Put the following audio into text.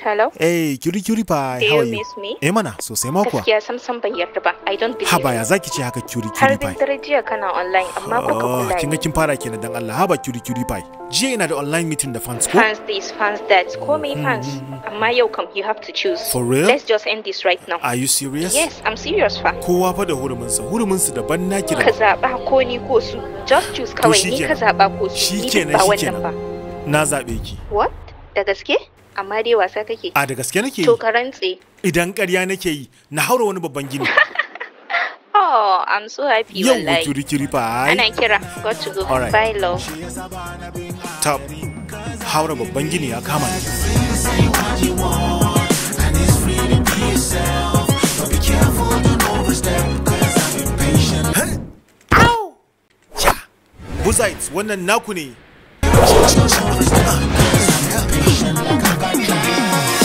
Hello? Hey, Cutie Cutie Pie, Do how you are you? miss me? Eh mana, sosai ma kuwa. Gaskiya sam sam ban yarda ba. I don't believe Haba you. ya zaki ce haka Cutie Har Cutie bin Pie. dare jiya kana online amma ko ka Oh, kula kin ga ni. kin fara kenan dan Allah. Haba Cutie Cutie Pie. Jiya ina da online meeting da fans ko? Fans this, fans that. Call me fans. Amma yau kam you have to choose. For real? Let's just end this right now. Are you serious? Yes, I'm serious fa. Kowa fa da huruminsa, huruminsu daban naki Ka da zaɓa ko ni ko su. Just choose kawai ni ka shikenan. zaɓa ko su. Ni Shikenan, duk ba wannan shikenan. ba. na zabe ki. What? Da gaske? Amma dai wasa kake. A da gaske nake To yi. ka rantse. Idan ƙarya nake yi, na haura wani babban gini. Oh, I'm so happy Yau wallahi. Cutie Cutie Pie. Ana kira. Got to go. Alright. Bye love. Tab. Haura babban gini ya kama ni. Buzites, wannan naku ne.